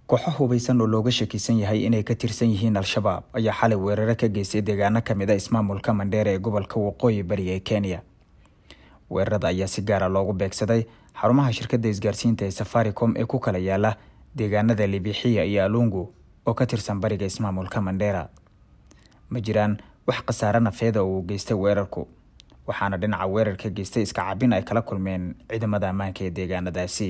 kooxo hubaysan oo looga shakisan yahay inay ka tirsan yihiin al-shabaab ayaa xalay weeraro ka geystay deegaano kamid a ismaamulka mandheera ee gobolka waqooyi bari ee kenya weerarada ayaa si gaara loogu beegsaday xarumaha shirkadda isgaarsiinta ee safaricom ee ku kala yaala deegaanada libixiya iyo alungu oo ka tirsan bariga ismaamulka mandheera ma jiraan wax khasaare nafeeda oo uu geystay weerarku waxaana dhinaca weerarka geystay iska cabin ay kala kulmeen ciidamada ammaanka ee deegaanadaasi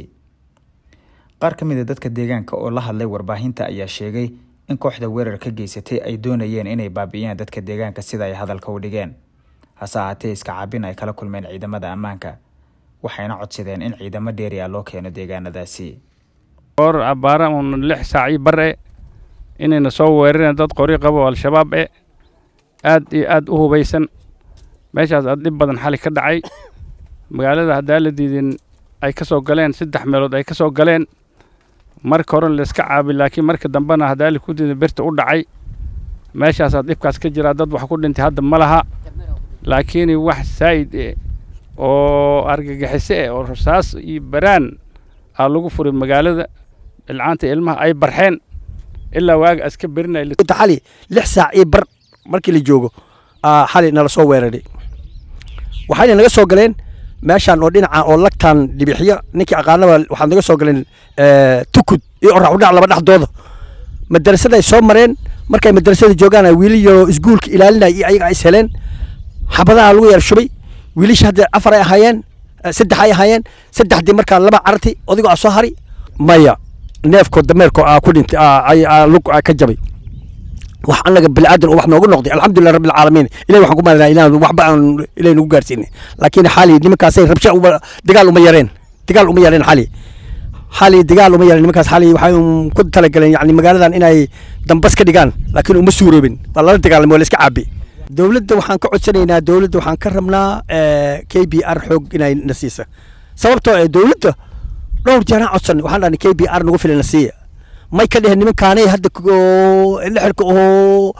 qaar ka mid a dadka deegaanka oo la hadlay warbaahinta ayaa sheegay in kooxda weerar ka geysatay ay doonayeen inay baabi'iyaan dadka deegaanka sida ay hadalka u dhigeen hase ahaatee iska cabin ay kala kulmeen ciidamada ammaanka waxayna codsadeen in ciidamo dheeri ah loo keeno deegaanadaasi or abbaara un lix saacii bar e inayna soo weerareen dad qori qabo al-shabaab e aad iyo aad u hubaysan meeshaas aad dhib badan xali ka dhacay magaalada haddaa la diidin ay ka soo galeen saddex meelood ay ka soo galeen marka horena layska caabi laakiin marka dambena haddaa la ku diidin birta u dhacay meeshaasaa dhibkaas ka jiraa dad wax ku dhintay hadda ma laha laakiin wax saa'id e oo argagixiso eh oo rasaas iyo baraan aa lagu furay magaalada ilcaanta ilmaha ay barxeen ilaa waaga aska berinay xali lix saac iyo bar markii la joogo xali nala soo weeraray waxayna naga soo galeen meeshaan oo dhinaca oo lagtaan dhibixiyo ninkii aqaanaba waxaad naga soo galeen tukud iyo orax udhac laba dhexdooda madarasada ay soo mareen markay madarasada joogaan wiili yaroo isguulka ilaalinaya iyo ayaga is heleen xabadaha lagu yar shubay wiilisha hadda afar ay ahaayeen saddex ay ahaayeen saddexdii markaa laba carti odigoo a soo hari maya neefkoo dameerko aa ku dhintay lug ka jabay wax annaga biniaadan oo wax noogu noqday alxamdulilah rabbi alcaalamiin ilahi waxaan ku maalinaa inaan waxba aan ilahi nagu gaarsiinay laakiin xali nimankaasay rabsha dagaal uma yareen dagaal uma yareen xali xali dagaal uma yareen nimankaas xali waxay ku talagaleen yani magaaladan inay dambas ka dhigaan laakiin uma suuroobin waa lala dagaalamay waa la iska caabi dowladda waxaan ka codsanaynaa dowladda waxaan ka rabnaa k b r xoog inay na siisa sababtoo ee dowladda dhowr jeeraan codsan waxaan dhahnay k b r nagu filan na siiya may ka dheheen nimankaanay hadda lixirka oo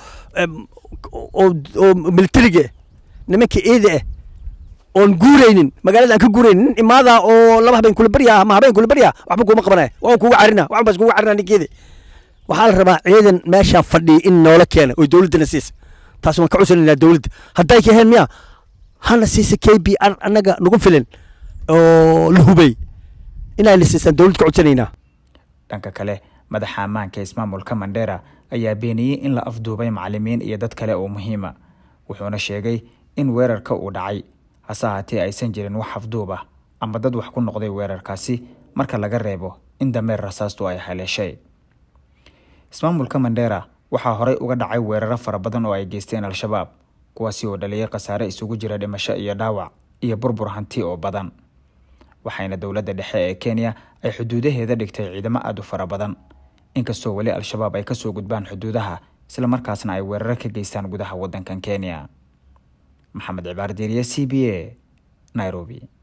oo militariga nimanka eeda ah oon guuraynin magaalada aan ka guuraynin nin imaada oo laba habeen kula baryaa ama habeen kula baryaa waxba kuuma qabanaya waan kuuga carina waxan baas kuuga carina ninkeeda waxaa la rabaa ciidan meeshaan fadhiya in noola keena oo dowladdana siisa taas waan ka codsanayna dowladda hadday ka heen miya hana siisa k b r annaga nagu filan oo la hubay inayna siisaan dowladda ka codsanaynaa dhanka kale madaxa ammaanka ismaamulka mandheera ayaa beeniyey in la afduubay macalimiin iyo dad kale oo muhiima wuxuuna sheegay in weerarka uu dhacay hase ahaatee aysan jirin wax afduub ah ama dad wax ku noqday weerarkaasi marka laga reebo in dameer rasaastu ay haleeshay ismaamulka mandheera waxaa horey uga dhacay weeraro fara badan oo ay geysteen al-shabaab kuwaasi oo dhaliyay khasaare isugu jira dhimasho iyo dhaawac iyo burbur hanti oo badan waxayna dowladda dhexe ee kenya ay xuduudaheeda dhigtay ciidamo aada u fara badan inkastoo weli al-shabaab ay kasoo gudbaan xuduudaha islamarkaasna ay weeraro ka geystaan gudaha waddankan kenya maxamed cibaar diiriye c b a nairobi